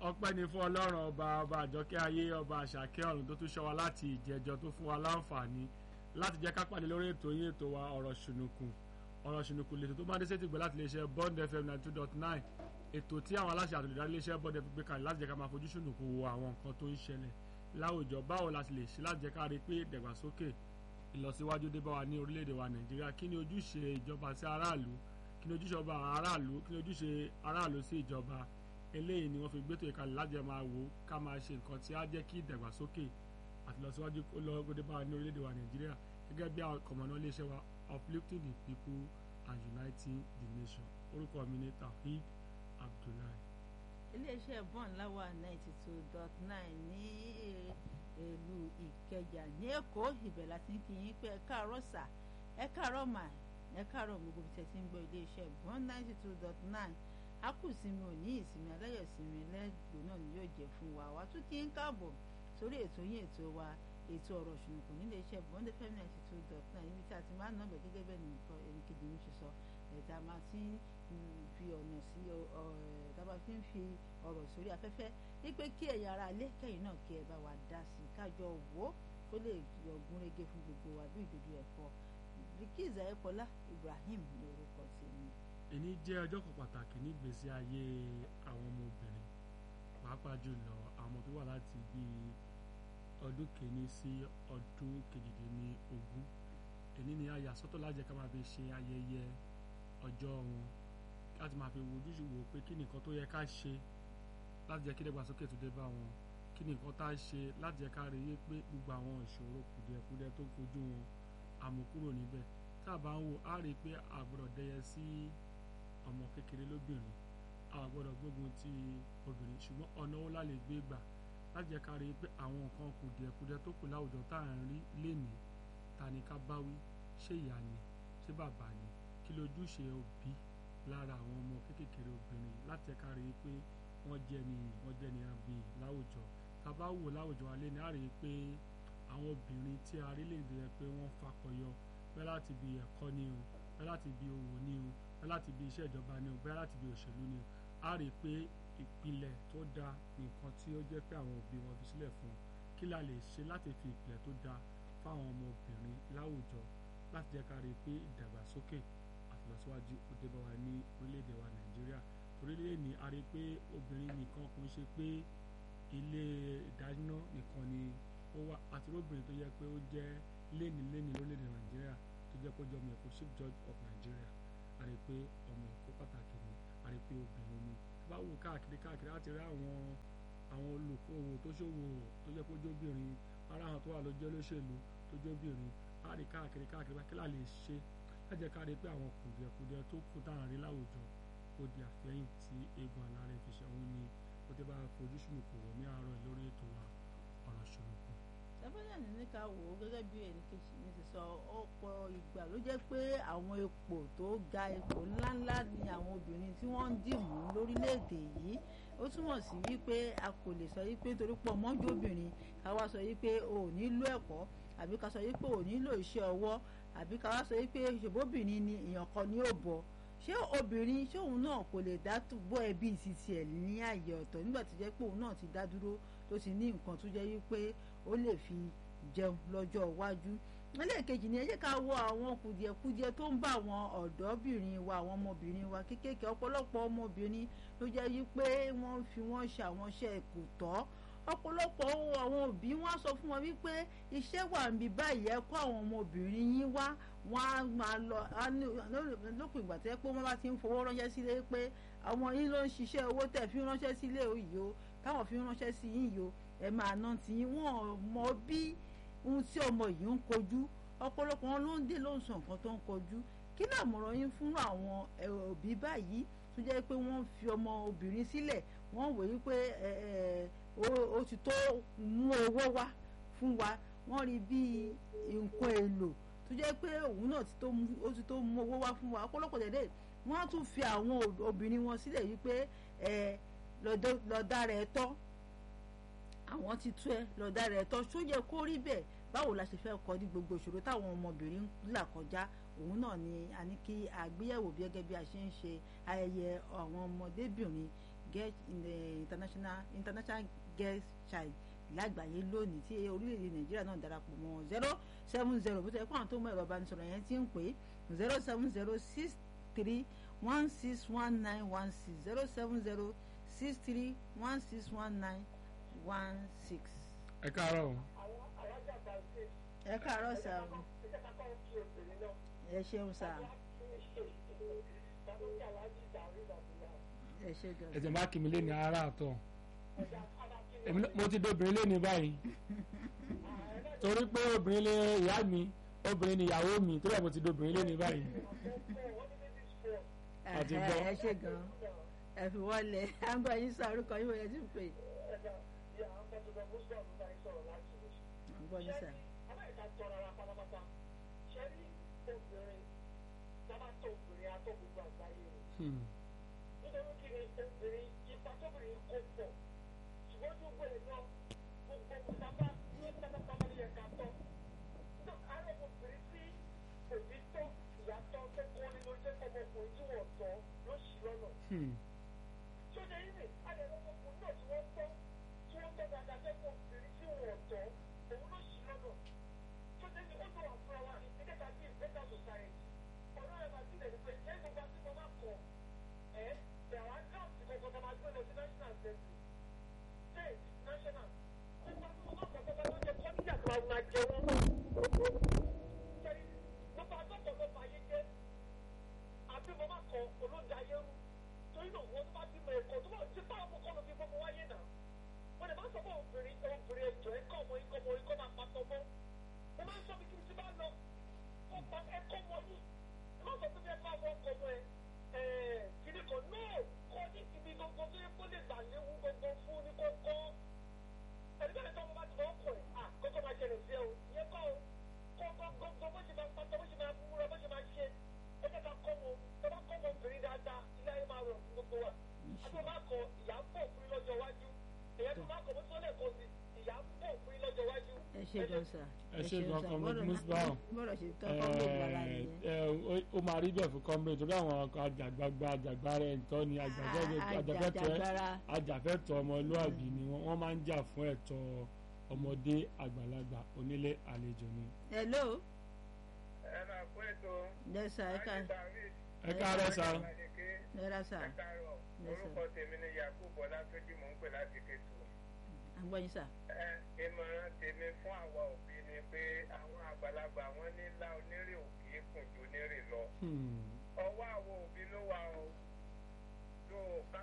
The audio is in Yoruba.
ọpẹ́ ni fún ọlọ́run ọba ọba àjọkẹ́ ayé ọba àṣàkẹ́ ọ̀run tó tún ṣọ́ wa láti ìjẹjọ tó fún wa láǹfààní láti jẹ́ ká pàdé lórí ètò yín ètò wa ọ̀rọ̀ ṣùnùkùn ọ̀rọ̀ ṣùnùkùn lètò tó máa dé sétìgbẹ́ láti lè ṣe bond fm ninety two dot nine ètò tí àwọn aláṣẹ àtòlùdarí lè ṣe bond fm gbé kalẹ̀ láti jẹ́ ká máa fojú ṣùnùkùn wo àwọn nǹkan tó ń ṣẹlẹ̀ láwùjọ báwo la ti lè ṣe láti jẹ́ ká rí pé ìdàgbàsókè ìlọsíwájú dé bá wa ní orílẹ̀-èdè wa nàìjíríà kí ni ojúṣe ìjọba sí aráàlú kí ni ojúṣe ọba aráàlú kí ni ojúṣe aráàlú sí ìjọba eléyìí ni wọ́n fi gbé tó ìkàlẹ̀ láti máa wò ká máa ṣe nǹkan tí á jẹ́ kí ìdàgbàsókè àti ìlọsíwájú kó lọ gbọdẹ bá wa ní orílẹ̀-èdè wa nàìjíríà gẹ́gẹ́ bí àwọn kọ̀mọ̀nà iléeṣẹ́ wa uplifting the people and uniting the nation orúkọ mi ni Taofeed Abdullahi. iléeṣẹ́ bọ́ọ̀n láwà ninety two dot nine ní ìlú ìkẹjà ní èkó ibẹ̀ láti ń kí yín pé ẹ káàárọ̀ sà ẹ káàárọ̀ mà ẹ káàárọ̀ gbogbo bí tẹ́ ti ń gbọ́ iléeṣẹ́ bọ́ọ̀n ninety two dot nine a kù sinmi òní ìsinmi aláyọ̀ sinmi lẹ́gbẹ̀ẹ́ náà ni yóò jẹ́ fún wa wá tún kí ń káàbọ̀ sórí ètò yín ètò wa ètò ọ̀rọ̀ ṣùnùkùn nílé iṣẹ́ bọ́ndé fm ninety two dot nine níbi tí a ti máa ń nàbẹ̀ gẹ́gẹ́ bẹ́ẹ̀ nìkan ẹnìkejì mi ṣe sọ ẹ̀dá máa ti ń fi ọ̀nà sí dábàá fi ń fi ọ̀rọ̀ sórí afẹ́fẹ́ wípé kí ẹ̀yin ara ilé kẹ́yìn náà kí ẹ bá wa dá sí i kájọ wò ó kó lè yọgún régé fún gbogbo wa bí ìdodo ẹ̀fọ́ Bilkiz Ayékọlá Ibrahim ní orúkọ tèmi. èní jẹ́ ọjọ́ kan pàtàkì nígbésí ayé àwọn ọmọbìnrin pàápàá jùlọ àwọn ọmọ tó wà láti bíi ọdún kìíní sí ọdún kejìdínlógún èní ni a yà sọ́tọ̀ láti jẹ́ ká máa fi ṣe ayẹyẹ ọjọ́ wọn láti máa fi wojú wo pé kí nìkan tó yẹ ká ṣe láti jẹ́ kí dẹ́gbàsókè tó dé bá wọn kí nìkan tá a ṣe láti jẹ́ ká rí i pé gbogbo àwọn ìṣòro kùdìẹ̀kudiẹ tó ń kojú wọn àmúkúrò níbẹ̀ tá a bá ń wò á rí i pé a gbọ́dọ̀ dẹyẹ sí ọmọ kékeré lóbìnrin a gbọ́dọ̀ gbógun ti obìnrin ṣùgbọ́n ọ̀nà wo la lè gbé gbà láti jẹ́ ká rí i pé àwọn nǹkan kùdìẹ̀kudiẹ tó kù láwùjọ tá à ń rí lénìí ta ni ká bá wí ṣé ìyá ni ṣé bàbá ni kí lójúṣe òbí lára àwọn ọmọ kékeré obìnrin láti jẹ́ ká rí i pé wọ́n jẹ́ ni wọ́n jẹ́ ni àbí láwùjọ tá a bá wò láwùjọ alẹ́ ni a rí i pé àwọn obìnrin tí a rí lè rí pé wọ́n fakọyọ bẹ́ẹ̀ láti bí ẹ̀kọ́ ni o bẹ́ẹ̀ láti bí òwò ni o bẹ́ẹ̀ láti bí iṣẹ́ ìjọba ni o bẹ́ẹ̀ láti bí òṣèlú ni o a rí i pé ìpìlẹ̀ tó dáa nǹkan tí ó jẹ́ pé àwọn òbí wọn fi sílẹ̀ fún wọn kí la lè ṣe láti fi ìpìlẹ̀ tó dáa fáwọn ọmọbìnrin láwùjọ láti jẹ́ ká rí i pé ìdàgbàsókè àtìlọsíwájú ó dé bá wa ní orílẹ̀-èdè wa nàìjíríà orílẹ̀-èdè ní a rí i pé obìnrin nìkan kò ń ṣe pé ilé ìdáná nìkan ni ó wà àti obìnrin tó yẹ pé ó jẹ́ léni léni lórílẹ̀-èdè nàìjíríà tó jẹ́ pé ó jẹ́ ọmọ èkó chief judge of nigeria a rí i pé ọmọ èkó pàtàkì ni a rí i pé obìnrin ni bá wò káàkiri káàkiri láti rí àwọn àwọn olùkówó tó ṣòwò tó jẹ́ pé ó jóbìnrin ara àwọn tó wà lójẹ́ olóṣèlú tó jóbìnrin a rí káàkiri káàkiri kí la lè ṣe láti jẹ́ ká rí i pé àwọn kùdìẹ̀kudiẹ tó kù táwọn rí láwùjọ ó di àfẹ́yìn tí eegun alárẹ̀ fi ṣe òun ni ó ti bá fojú sunùkù wò ní àárọ̀ lórí ètò wa ọ̀rọ̀ sunùkù. sábàyà ní ní ká wò ó gẹ́gẹ́ bí ẹnìkejì mi ti sọ ọ̀pọ̀ ìgbà ló jẹ́ pé àwọn ipò tó ga ipò ńláńlá ni àwọn obìnrin tí wọ́n ń dìmú lórílẹ̀‐èdè yìí ó túmọ̀ sí wípé a kò lè sọ wípé torí pọ̀ mọ́jú obìnrin ká wá sọ wípé o ò nílò ẹ̀kọ́ àbí ká sọ wípé o ò nílò iṣẹ́ ọwọ́ àbí ká wá sọ wípé ṣèbóbìnrin ni èèyàn kan ní òbọ̀ ṣé obìnrin ṣé òun náà kò lè dá bọ́ ẹbí títí ẹ̀ ní àyè ọ̀tọ̀ nígbà tó jẹ́ pé òun náà ti dá dúró tó ti ní nǹkan tó jẹ́ wípé ó lè fi jẹun lọ́jọ́ iwájú ẹlẹ́ẹ̀kejì ni ẹ jẹ́ ká wo àwọn kùdìẹ̀kudiẹ tó ń bá àwọn ọ̀dọ́bìnrin wa àwọn ọmọbìnrin wa kéékèèké ọ̀pọ̀lọpọ̀ ọmọbìnrin ló jẹ́ wípé wọ́n fi wọ́n ṣe àwọn iṣẹ́ kò tọ́ ọ̀pọ̀lọpọ̀ àwọn òbí wọn á sọ fún wọn wípé iṣẹ́ wà níbi báyìí ẹ kó àwọn ọmọbìnrin yín wá wọn á máa lọ lópin ìgbà tẹ́ pé wọ́n bá ti ń fowó ránṣẹ́ sílé pé àwọn yín ló ń ṣiṣẹ́ owó tẹ̀ fi ránṣẹ́ sílé yìí o táwọn fi ránṣẹ́ sí yín yìí o ẹ máa ná tí wọ́n mọ bí ohun tí ọmọ yìí ń kojú ọ̀pọ̀lọpọ̀ wọn ló ń dé ló ń sọ nǹkan tó ń kojú kí ni àmọ̀ràn yín fún àwọn òbí báyìí tó jẹ́ pé wọ́n fi ọmọ obìnrin sílẹ̀ wọ́n wò yí pé ó ti tó mú owó wá fún wa wọ́n rí bí nǹkan èlò tó jẹ́ pé òun náà ó ti tó mú owó wá fún wa ọ̀pọ̀lọpọ̀ dẹ̀dẹ̀ wọ́n á tún fi àwọn obìnrin wọn sílẹ̀ yí pé lọ́dà rẹ̀ tọ́ àwọn ti tú ẹ lọ́dà rẹ̀ tọ́ ṣó yẹ kó rí bẹ́ẹ̀ báwo la ṣe fẹ́ kọ́ ní gbogbo ìṣòro táwọn ọmọbìnrin ń là kọjá òun náà ni a ní kí àgbéyẹ̀wò bí gẹ́gẹ́ bí a ṣe ń ṣe ayẹyẹ àwọn ọmọdébìnrin girl in the international international girls child lágbàáyé lónìí tí orílẹ̀-èdè nàìjíríà náà darapọ̀ mọ́ zero seven zero bó ti ẹ̀ kó àwọn tó mọ ẹ̀rọ ìbánisọ̀rọ̀ yẹn ti ń pè é zero seven zero six three one six one nine one six zero seven zero six three one six one nine one six. ẹ káàárọ̀ o. ẹ káàárọ̀ sá o ẹ ṣeun sá ẹ ṣe gan. ẹ̀jẹ̀ má kí mi lé ní ara àtọ̀ Èmi náà- mo ti dobìnrin lé ní báyìí torí pé obìnrin lé ìyá mi obìnrin ni ìyàwó mi torí ẹ̀ mo ti dobìnrin lé ní báyìí. àti Ẹ̀hẹ́, gbọ́. ẹ ṣe gan ẹ fi wọlé à ń gbọ́ yín sọ orúkọ yín wọlé tí ń pè à ń gbọ́ yín sọ. Hmm. nítorí kí ni obìnrin ipa tóbìnrin kó pọ̀ ṣùgbọ́n tó gbọ́dọ̀ náà gbogbo sábà ní pátápátá ní ẹ̀ka tọ́. náà àárọ̀ obìnrin tí òbí tọ́ ìyá tọ́ tó kọ́ nínú jẹ́ ọmọkùnrin tí wọ́n tọ́ ló ṣì lọ́nà. Hmm. tí ó jẹ́ yín ni àdẹ̀rẹ̀ ọmọkùnrin náà tí wọ́n tọ́ tí wọ́n tọ́ dáadáa fẹ́kọ̀ọ́ obìnrin tí wọ́n tọ́ òun ló ṣì lọ́nà. tí ó jẹ́ ní ó tó wà fúnra wa ní ẹ̀ka bí ìgbẹ́ta society ọ̀rọ̀ ẹ̀ máa ti tẹ̀lé pé ẹ̀ gbogbo àti mo máa kọ̀ ẹ̀ there are jobs because ọmọ máa gbé lọ sí national assembly state national gbogbo àti mo máa kọ̀ gbogbo àti ó jẹ́ kọ́ńtíà tó máa jẹ wọ́n. Sẹ́yìn, gbogbo àtọ́kọ̀ ló máa yé jẹ́ àbí mo máa kọ olóńjà ayé rú torí náà wọ́n tó bá ti mọ ẹ̀kọ́ tó bá ti bá ọmọ kọ́ ló fi gbogbo wáyé náà wọ́n lè má sọ fún obìnrin obìnrin ẹ̀jọ̀ ẹ̀kọ́ ọmọ ikọ́ ọmọ ikọ́ máa pàtó mọ́ mo máa ń sọ bí kí n ti bá lọ kó pa ẹ̀kọ́ mọ́ yìí ẹ má sọ pé bí ẹ̀kọ́ àwọn ọkọ̀ ọmọ ẹ̀ ẹ̀ kiri kan náà kọ́ ní ibi gbogbo tó yẹ kó lè gbà léwu gbogbo fún ní kókó ẹni bẹ́ẹ̀ tó ọmọ bá ti mọ ọkọ̀ ẹ̀ à kókó máa ṣẹlẹ̀ sí ẹ o ìyẹn kọ́ o kó gbogbo bó ṣe máa pàtó bó ṣe máa múra bó ṣe máa ṣe ẹ jẹ́ ká kọ́ wọn tó bá kọ́ wọn obìnrin dáadáa ilé ayé máa rọ̀ fún gbogbo wa àti wọn bá kọ ìyá ń bọ̀ fún yín lọ́jọ́ iwájú èyẹ tó bá kọ bó tó lẹ́ẹ̀kọ́ sí ìyá ń bọ̀ fún yín lọ́jọ́ iwájú. ẹ ṣe gan sá. ẹ ṣe gan sá. comrade Bọ́rọ̀- Musbah. bọ́rọ̀ ṣe tọ́ kọ́ ló gbára Ẹ, nìyẹn. ẹ, ó- ó máa rí bẹ́ẹ̀ fún comrade torí àwọn àjàgbàgbà àjàgbára ẹ̀tọ́ ni àjàgbẹ́tọ̀ àjàgbára ajàfẹ́tọ̀ ọmọlúàbí ni wọ́n wọ́n máa ń jà fún ẹ̀tọ́ ọmọdé àgbàlagbà onílé àlejò ni. hello ẹ máa kó ètò yes sir ẹ ká ẹ káàárọ̀ sá lẹ́ra sá ẹ káàárọ̀ Yes, sir. orúkọ tèmi ni yakubu ọlátúnjì mò ń pè láti kẹtù. à ń gbọ́ yín sá. ẹ ìmọ̀ràn tèmi fún àwa òbí ni pé àwọn àgbàlagbà wọn ní ńlá onírè òkè kùn ju onírè lọ. Hmm. ọwọ́ àwọn òbí ló wà o tó